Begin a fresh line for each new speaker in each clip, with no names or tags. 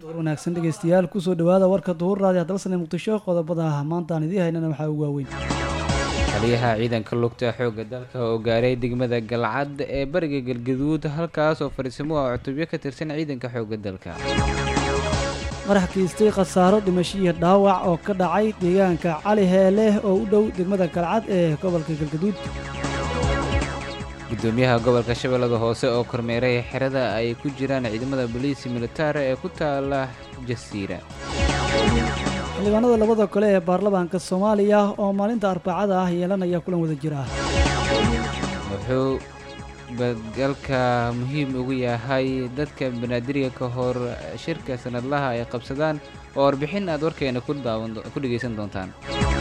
wanaagsan dhegeystayaal kusoo dhawaada warka duhur raadi dalsane muqdisho qodobada maanta aan idiin haynana waxaa ugu waaweyn
taliyaha ciidanka lugta xoogga dalka oo gaaray degmada galcad ee bariga galgaduud halkaas oo fariisimo ah cutubyo ka tirsan ciidanka xoogga dalka
qarax kiistay khasaaro dhimashiyo dhaawac oo ka dhacay deegaanka cali heele oo u dhow degmada galcad ee gobolka galgaduud
gudoomiyaha gobolka shabeellada hoose oo kormeeray xerada ay ku jiraan ciidamada boliisi militari ee ku taala jasiira
xildhibaanada labada kale ee baarlamaanka soomaaliya oo maalinta arbacada ah yeelanaya kulan wada jir ah
wuxuu badgalka muhiim ugu yahay dadka banaadiriga ka hor shirka sanadlaha ay qabsadaan oo warbixin aad warkeena ku dhegaysan doontaan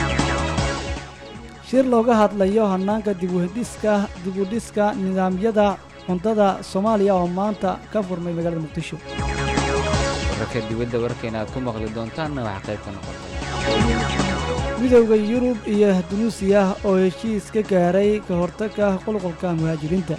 shir looga hadlayo hanaanka dibudhiska dibudhiska nidaamyada cuntada soomaaliya oo maanta ka furmay magaalada muqdisho
wararka dibadda warkeena aad ku maqli doontaanna waxaa qayb ka noqota
midowda yurub iyo dunuusiya oo heshiis ka gaaray ka hortagga qulqulka muhaajiriinta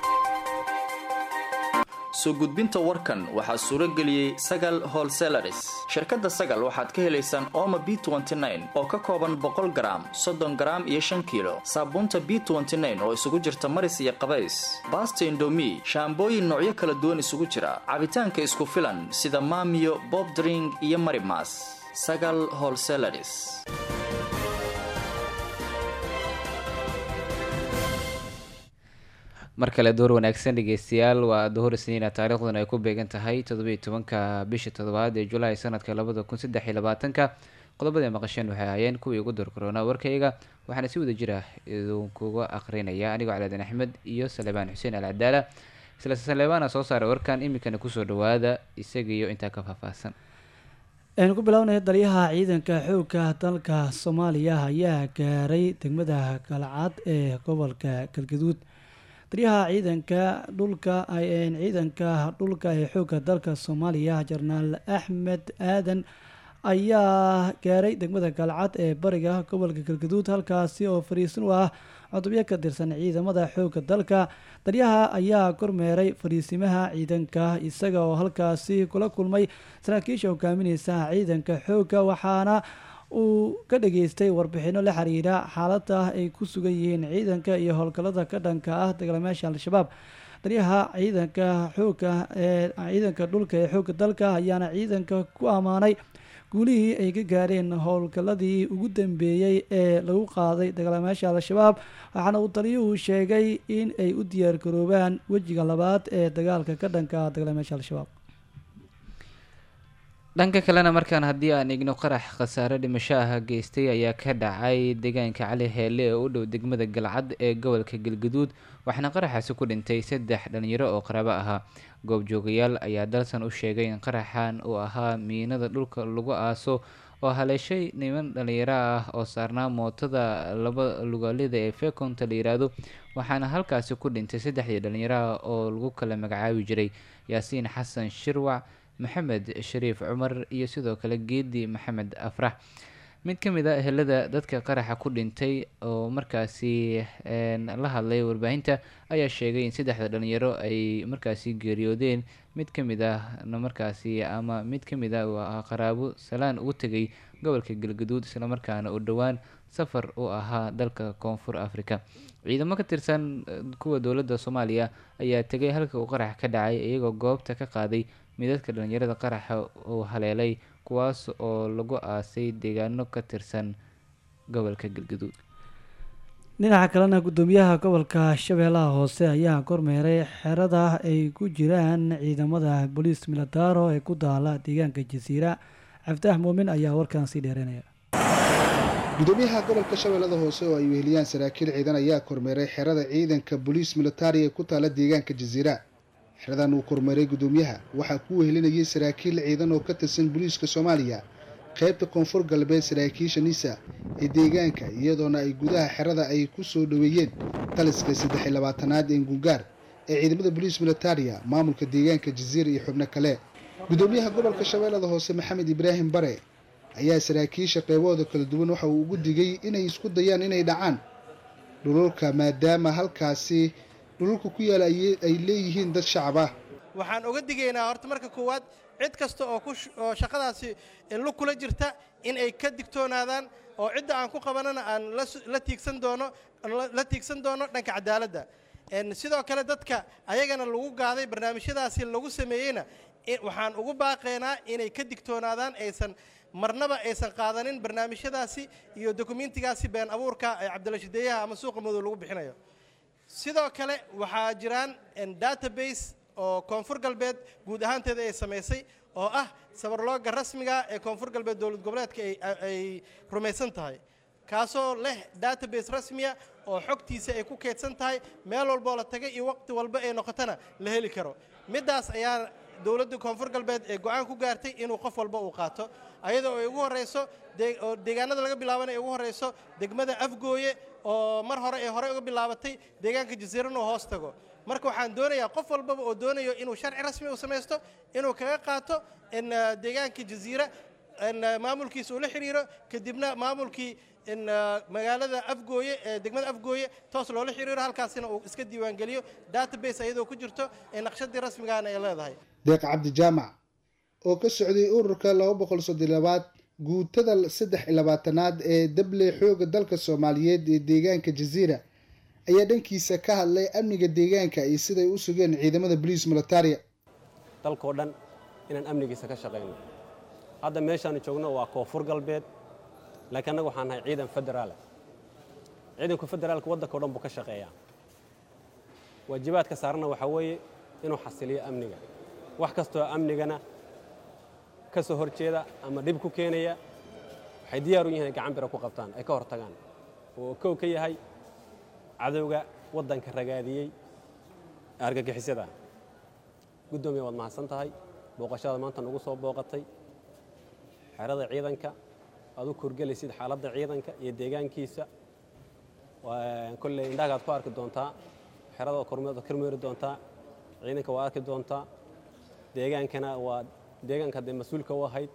soo gudbinta warkan waxaa suuro geliyey sagal holselaris shirkadda sagal waxaad ka helaysaan ooma b oo ka kooban boqol garaam soddon garaam iyo shan kiilo saabuunta b oo isugu jirta maris iyo qabays baasta indomi shaambooyin noocyo kala duwan isugu jira cabitaanka isku filan sida maamiyo bobdring iyo marimas sagal holselaris
mar kale door wanaagsan dhegeystayaal waa duhur isniina taariikhduna ay ku beegan tahay toddobiiyo tobanka bisha toddobaad ee julaay sanadka labada kun saddex iyo labaatanka qodobada maqasheen waxay ahaayeen kuwii ugu door korona warkayga waxaana si wada jira idinkuga aqrinaya anigoo calaadin axmed iyo salebaan xuseen alcadaala isla saleebaana soo saaray warkan iminkana kusoo dhawaada isagiiyo intaa ka faahfaahsan
aynu ku bilownay taliyaha ciidanka xoogga dalka soomaaliya ayaa gaaray degmada galcad ee gobolka galgaduud taliyaha ciidanka dhulka ciidanka dhulka ee xoogga dalka soomaaliya jenaraal axmed aadan ayaa gaaray degmada galcad ee bariga gobolka galgaduud halkaasi oo fariisin u ah cutubyo ka tirsan ciidamada xoogga dalka taliyaha ayaa kormeeray fariisimaha ciidanka isaga oo halkaasi kula kulmay saraakiisha hogaamineysa ciidanka xoogga waxaana uu ka dhageystay warbixino la xiriira xaalada ay ku sugan yihiin ciidanka iyo howlgallada ka dhanka ah dagaalamayaasha al-shabaab taliyaha ciidanka xoogga ee ciidanka dhulka ee xoogga dalka ayaana ciidanka ku ammaanay guulihii ay ka gaareen howlgalladii ugu dambeeyey ee lagu qaaday dagaalamayaasha al-shabaab waxaana uu taliyuhu sheegay in ay u diyaar garoobaan wejiga labaad ee dagaalka ka dhanka ah dagaalamayaasha al-shabaab
dhanka kalena markaan haddii aan igno qarax khasaare dhimasho ah geystay ayaa ka dhacay deegaanka cali heele oo u dhow degmada galcad ee gobolka galgaduud waxaana qaraxaasi ku dhintay saddex dhalinyaro oo qaraabo ahaa goobjoogayaal ayaa dalsan u sheegay in qaraxan uu ahaa miinada dhulka lagu aaso oo haleeshay niman dhalinyaro ah oo saarnaa mootada laba lugaalida ee fekonta la yiraahdo waxaana halkaasi ku dhintay saddexdii dhalinyaro ah oo lagu kala magacaabi jiray yaasiin xasan shirwac maxamed shariif cumar iyo sidoo kale geedi maxamed afrax mid ka mid a ehelada dadka qaraxa ku dhintay oo markaasi la hadlay warbaahinta ayaa sheegay in saddexda dhalinyaro ay markaasi geeriyoodeen mid ka mid ah markaasi ama mid ka mid ah qaraabo salaan ugu tegay gobolka galgaduud islamarkaana u dhowaan safar u ahaa dalka koonfur africa ciidamo ka tirsan kuwa dowladda soomaaliya ayaa tegay halka uu qarax ka dhacay iyagoo goobta ka qaaday midadka dhalinyarada qaraxa uu haleelay kuwaas oo lagu aasay deegaano ka tirsan gobolka galgaduud
dhinaca kalena guddoomiyaha gobolka shabeellaha hoose ayaa kormeeray xerada ay ku jiraan ciidamada booliis militaro ee ku daala deegaanka jasiira cabditax muumin ayaa warkan sii dheereynaya
gudoomiyaha gobolka shabeellada hoose oo ay weheliyaan saraakiil ciidan ayaa kormeeray xerada ciidanka booliis militari ee ku taala deegaanka jasiira xeradan uu kormeeray gudoomiyaha waxaa ku wehelinayay saraakiil ciidan oo ka tirsan booliiska soomaaliya qaybta koonfur galbeed saraakiisha nisa ee deegaanka iyadoona ay gudaha xerada ay ku soo dhoweeyeen taliska saddex iyo labaatanaad ee gungaar ee ciidamada booliis militaria maamulka deegaanka jasiira iyo xubno kale gudoomiyaha gobolka shabeellada hoose maxamed ibraahim bare ayaa saraakiisha qeybahooda kala duwan waxa uu ugu digay inay isku dayaan inay dhacaan dhululka maadaama halkaasi dhululka ku yaala ay leeyihiin dad shacab ah
waxaan uga digaynaa horta marka koowaad cid kasta oo ku oo shaqadaasi lug kula jirta in ay ka digtoonaadaan oo cidda aan ku qabanana aan la tiigsan doono la tiigsan doono dhanka cadaaladda sidoo kale dadka ayagana lagu gaaday barnaamijyadaasi lagu sameeyeyna waxaan ugu baaqaynaa inay ka digtoonaadaan aysan marnaba aysan qaadanin barnaamijyadaasi iyo dokumentigaasi been abuurka ee cabdilashideeyaha ama suuqa madow lagu bixinayo sidoo kale waxaa jiraan database oo koonfur galbeed guud ahaanteeda ay samaysay oo ah sabarlooga rasmiga ee koonfur galbeed dowlad goboleedka ay rumaysan tahay kaasoo leh database rasmiya oo xogtiisa ay ku keydsan tahay meel walboo la tagay iyo waqti walba ay noqotona la heli karo middaas ayaa dowladda koonfur galbeed ee go-aan ku gaartay inuu qof walba uu qaato ayadoo ay ugu horrayso oo deegaanada laga bilaabana ay ugu horrayso degmada afgooye oo mar hore ay horey uga bilaabatay deegaanka jasiirana hoos tago marka waxaan doonayaa qof walbaba oo doonayo inuu sharci rasmi u samaysto inuu kaga qaato deegaanka jasiira maamulkiisa uu la xiriiro kadibna maamulkii magaalada afgooye ee degmada afgooye toos loola xiriiro halkaasina uu iska diiwaangeliyo database ayadoo ku jirto ee naqshadii rasmigaana ay leedahay
deeq cabdi jaamac oo ka socday ururka laba boqol soddon labaad guutada saddex iyo labaatanaad ee dable xooga dalka soomaaliyeed ee deegaanka jasiira ayaa dhankiisa ka hadlay amniga deegaanka iyo siday u sugeen ciidamada boliis militaria
dalkao dhan inaan amnigiisa ka shaqayno hadda meeshaanu joogno waa koonfur galbeed laakiin annaga waxaan nahay ciidan federaala ciidanku federaalka waddankao dhan buu ka shaqeeyaa waajibaadka saarana waxaa weeye inuu xasiliyo amniga wax kastoo amnigana ka soo hor jeeda ama dhib ku keenaya waxay diyaar u yihin ay gacan bira ku qabtaan ay ka hor tagaan oo kow ka yahay cadowga waddanka ragaadiyey argagixisada guddoomiya waad mahadsan tahay booqashada maanta nagu soo booqatay xerada ciidanka aad u korgelaysid xaaladda ciidanka iyo deegaankiisa kolley indhahagaad ku arki doontaa xerada kormeeri doontaa ciidanka waa arki doontaa deegaankana waa deegaanka dee mas-uulka u ahayd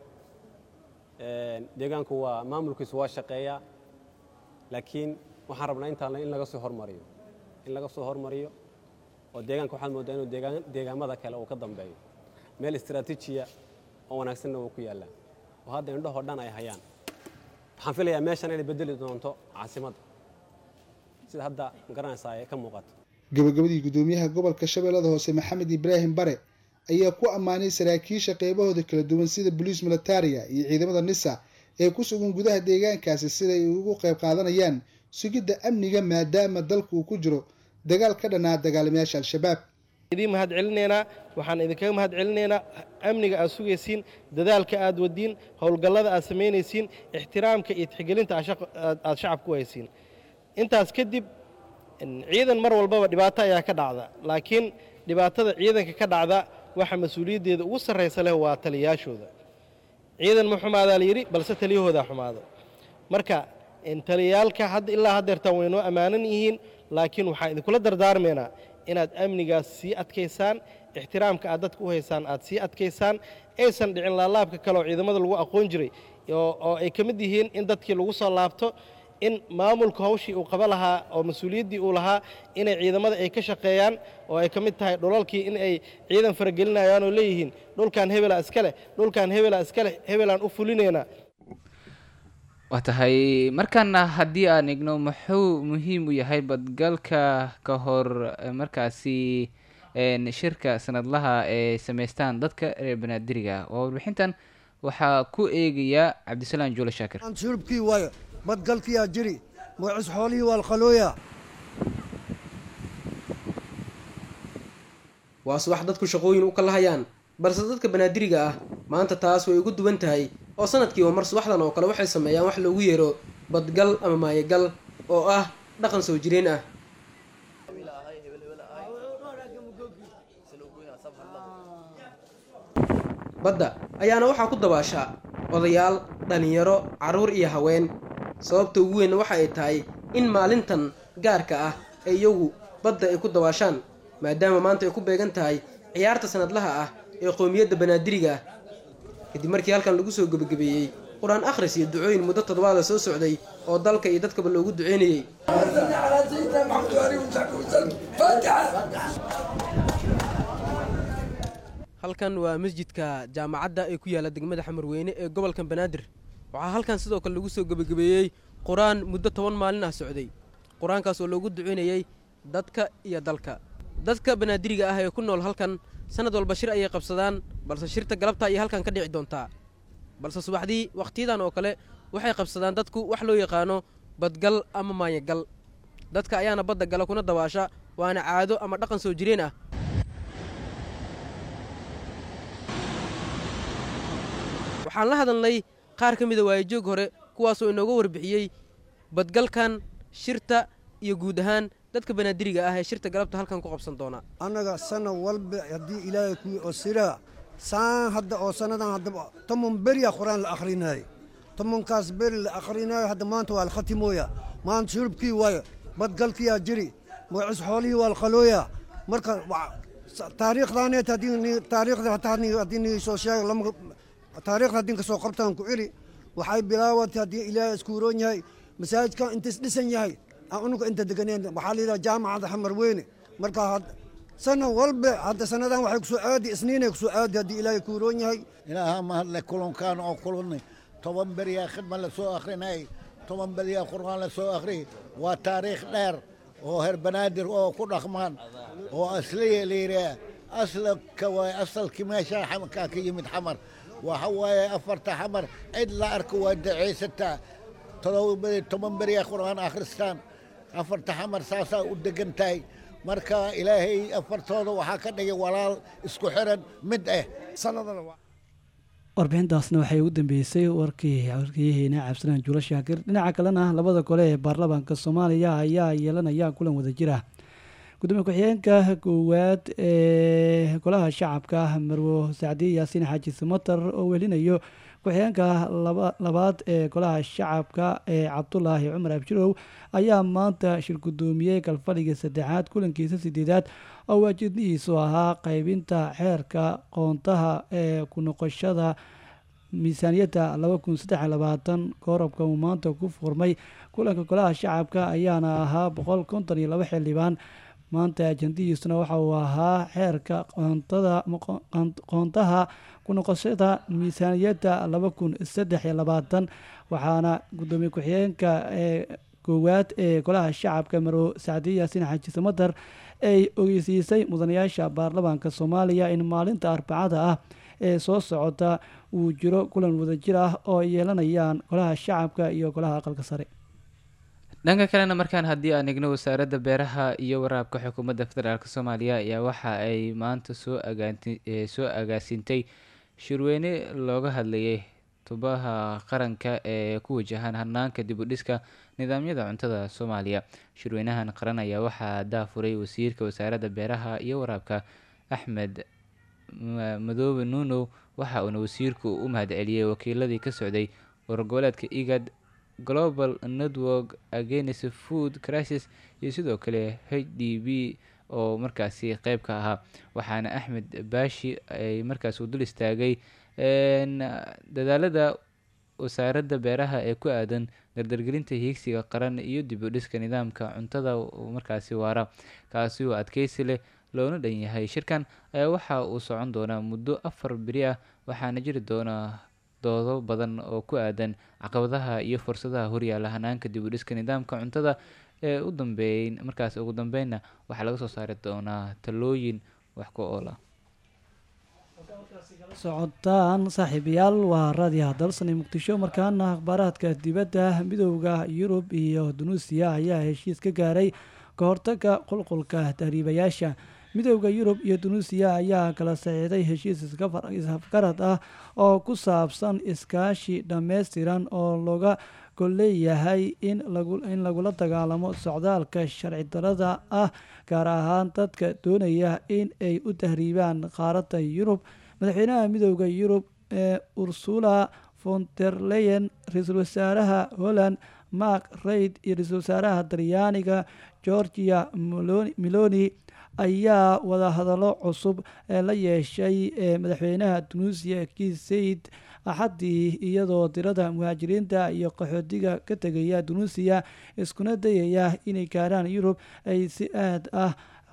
deegaanku waa maamulkiisu waa shaqeeyaa laakiin waxaan rabnaa intaan in laga soo hormariyo in laga soo hormariyo oo deegaanka waxaad mooddaa inuu deegaamada kale uu ka dambeeyo meel istraatiijiya oo wanaagsanna wuu ku yaallaa oo hadda indhahoo dhan ay hayaan waxaan filayaa meeshan inay bedeli doonto caasimadda sida hadda magaranaysaa ay ka muuqato
gabagabadii guddoomiyaha gobolka shabeellada hoose maxamed ibraahim bare ayaa ku ammaanay saraakiisha qeybahooda kala duwan sida boliis militaria iyo ciidamada nisa ee ku sugan gudaha deegaankaasi siday ugu qayb qaadanayaan sugidda amniga maadaama dalku uu ku jiro dagaal ka dhanaa dagaalamayaasha al-shabaab
idiin mahad celinaynaa waxaan idinkaga mahad celinaynaa amniga aad sugaysiin dadaalka aad wadiin howlgallada aad samaynaysiin ixtiraamka iyo tixgelinta aad shacabka u haysiin intaas kadib ciidan mar walbaba dhibaato ayaa ka dhacda laakiin dhibaatada ciidanka ka dhacda waxa mas-uuliyaddeeda ugu sarraysa leh waa taliyayaashooda ciidan ma xumaadaa la yidhi balse taliyahoodaa xumaada marka taliyayaalka hadda ilaa haddeertaan waynoo ammaanan yihiin laakiin waxaan idinkula dardaarmaynaa inaad amnigaas sii adkaysaan ixtiraamka aad dadka u haysaan aad sii adkaysaan aysan dhicin laalaabka kale oo ciidamada lagu aqoon jiray oo ay ka mid yihiin in dadkii lagu soo laabto in maamulka hawshii uu qaba lahaa oo mas-uuliyaddii uu lahaa inay ciidamada ay ka shaqeeyaan oo ay ka mid tahay dhulalkii in ay ciidan faragelinayaan oo leeyihiin dhulkan hebela iska leh dhulkan hebela iska leh hebelaan u fulinaynaa
waa tahay markaana haddii aan igno muxuu muhiim u yahay badgalka ka hor markaasi shirka sanadlaha ee samaystaan dadka reer banaadiriga waa warbixintan waxaa ku eegaya cabdisalaam juule shaakir
shurubkii waayo badgalkiyaa jiri magacis xoolihii waa alqalooya
waa subax dadku shaqooyin u kala hayaan balse dadka banaadiriga ah maanta taas way ugu duwan tahay oo sanadkiiba mar subaxdan oo kale waxay sameeyaan wax loogu yeero badgal ama maayagal oo ah dhaqan soo jireen ah badda ayaana waxaa ku dabaasha odayaal dhallinyaro carruur iyo haween sababta ugu weynna waxa ay tahay in maalintan gaarka ah ee iyagu badda ay ku dabaashaan maadaama maanta ay ku beegan tahay ciyaarta sanadlaha ah ee qowmiyadda banaadiriga ah kadib markii halkan lagu soo gebagabeeyey qur-aan akhris iyo ducooyin muddo toddobaada soo socday oo dalka iyo dadkaba loogu duceynayey halkan waa masjidka jaamacadda ee ku yaalla degmada xamarweyne ee gobolka banaadir waxaa halkan sidoo kale lagu soo gebagabeeyey qur-aan muddo toban maalin ah socday qur-aankaas oo loogu ducaynayey dadka iyo dalka dadka banaadiriga ah ee ku nool halkan sanad walba shir ayay qabsadaan balse shirta galabta ayay halkan ka dhici doontaa balse subaxdii wakhtiyadan oo kale waxay qabsadaan dadku wax loo yaqaano badgal ama maanyagal dadka ayaana badda gala kuna dabaasha waana caado ama dhaqan soo jireen ah waxaan la hadalnay qaar ka mida waayajoog hore kuwaasoo inooga warbixiyey badgalkan shirta iyo guud ahaan dadka banaadiriga ah ee shirta galabta halkan ku qabsan doona
annaga sana walba haddii ilaahay kuwii oo siraa saan hadda oo sannadan haddaba toban beriya qur-aan la akhrinayo tobankaas beri la akhrinayo hadda maanta waa la khatimooya maanta shurubkii waayo badgalkiyaa jiri magacis xoolihii waa la qalooya marka taariikhdaaneet haddii taariikhda hataa haddii nii soo sheego lama taariikhda haddii kasoo qabtaan ku celi waxay bilaawatay haddii ilaahay iskuuroon yahay masaajidkan intays dhisan yahay aan unuga inta deganeen waxaa la yidhaha jaamacadda xamar weyne marka sana walba hadda sannadan waxay kusoo aadi isniinay kusoo aadi haddii ilaahay kuuroon yahay
ilaaha mahadle kulankaan oo kulannay toban beriyaa khidma la soo akhrinay toban beriyaa qur'aan la soo akhri waa taariikh dheer oo heer banaadir oo ku dhaqmaan oo asliya la yidhaah aslaka waay asalkii meeshaa xamarkaa ka yimid xamar waxa waaye afarta xamar cid la arko waa dacaysataa todoba toban beriyaa qur'aan akhristaan afarta xamar saasaa u degan tahay marka ilaahay afartooda waxaa ka dhigay walaal isku xiran mid ah
warbixintaasna waxay ugu dambeysay warkii warkiyaheena cabdisalaan juulo shaakir dhinaca kalena labada gole ee baarlamaanka soomaaliya ayaa yeelanaya kulan wadajir ah gudoomiye ku-xigeenka koowaad ee golaha shacabka marwo sacdiye yaasiin xaaji samatar oo welinayo ku-xigeenka labaad ee golaha shacabka ee cabdulaahi cumar abshirow ayaa maanta shir gudoomiyey galfadhiga saddexaad kulankiisa sideedaad oo waajidnihiisu ahaa qeybinta xeerka qoontaha ee ku noqoshada miisaaniyadda laba kun saddex labaatan koorabka uu maanta ku furmay kulanka golaha shacabka ayaana ahaa boqol konton iyo laba xildhibaan maanta ajandihiisuna waxa uu ahaa xeerka qoontada qoontaha ku noqoshada miisaaniyadda laba kun saddex iyo labaatan waxaana gudoomiye ku-xigeenka ee koowaad ee golaha shacabka marwo sacdiye yaasiin xaaji samatar ay ogeysiisay mudanayaasha baarlamaanka soomaaliya in maalinta arbacada ah ee soo socota uu jiro kulan wadajir ah oo ay yeelanayaan golaha shacabka iyo golaha aqalka sare
dhanka kalena markaan haddii aan igno wasaaradda beeraha iyo waraabka xukuumadda federaalk soomaaliya ayaa waxa ay maanta soo agaanti soo agaasintay shirweyne looga hadlayay tubaha qaranka ee ku wajahan hanaanka dib u dhiska nidaamyada cuntada soomaaliya shirweynahan qaran ayaa waxaa daafuray wasiirka wasaaradda beeraha iyo waraabka axmed madoobe nuunow waxa uuna wasiirku u mahadceliyey wakiiladii ka socday wargoboleedka igad global network against food crisis iyo sidoo kale h d b oo markaasi qeyb ka ahaa waxaana axmed baashi ay markaas u dul istaagay dadaalada wasaaradda beeraha ee ku aadan dardargelinta hiigsiga qaran iyo dib u dhiska nidaamka cuntada markaasi waara kaasi oo adkeysi leh loona dhan yahay shirkan ayaa waxa uu socon doonaa muddo afar beri ah waxaana jiri doona doodo badan oo ku aadan caqabadaha iyo fursadaha horyaala hanaanka dib u dhiska nidaamka cuntada ee u dambeeyn markaas ugu dambeynna waxaa laga soo saari doonaa talooyin wax ku oola
socotaan saaxiibayaal waa raadiyaha dalsani muqdisho markaana akhbaaraadka dibadda midooda yurub iyo dunuusiya ayaa heshiis ka gaaray ka hortaga qulqulka tahriibayaasha midooda yurub iyo dunuusiya ayaa kala saxiixday heshiis isafgarad ah oo ku saabsan iskaashi dhammaystiran oo looga golleeyahay in lagula dagaalamo socdaalka sharci darada ah gaar ahaan dadka doonaya in ay u tahriibaan qaaradda yurub madaxweynaha midooda yurub ee ursula fonterleyen ra-iisul wasaaraha holland mark raid iyo ra-iisul wasaaraha talyaaniga georgia miloni ayaa wadahadallo cusub ee la yeeshay ee madaxweynaha tunuusiya kiis sayid axaddii iyadoo tirada muhaajiriinta iyo qaxootiga ka tegaya tunuusiya iskuna dayaya inay gaaraan yurub ay si aad ah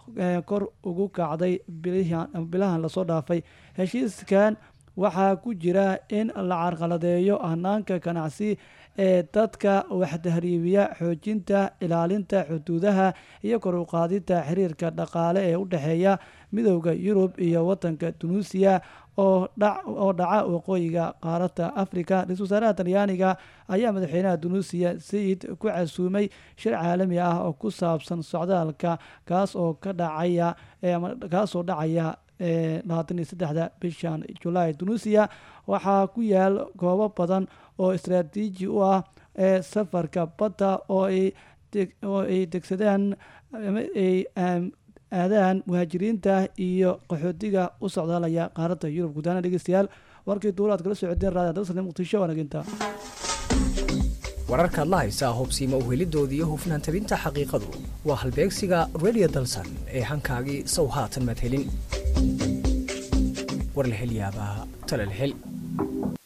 kor ugu kacday bilahan lasoo dhaafay heshiiskan waxaa ku jira in la carqaladeeyo hanaanka ganacsi ee dadka waxtahriibiya xoojinta ilaalinta xuduudaha iyo kor u qaadinta xiriirka dhaqaale ee u dhexeeya midowda yurub iyo wadanka tunuusiya oo dhaca waqooyiga qaaradda africa ra-isul wasaaraha talyaaniga ayaa madaxweynaha tunuusiya sayid ku casuumay shir caalami ah oo ku saabsan socdaalka kaas oo ka dhacaya kaasoo dhacaya labaatan iyo saddexda bishan julaay tunuusiya waxaa ku yaal goobo badan oo istaraatiiji u ah ee safarka badda oo ay degsadaan ay aadaan muhaajiriinta iyo qaxootiga u socdaalaya qaaradda yurub gudaana dhegeystayaal warkii duula aad kala socodeen raadi dalsane muqdisho wanaginta
wararkaad la haysaa hubsiima uhelidooda iyo hufnaan tabinta xaqiiqadu waa halbeegsiga radio dalsan ee hankaagii sow haatan madhelin war la hel yaabaa tala la hel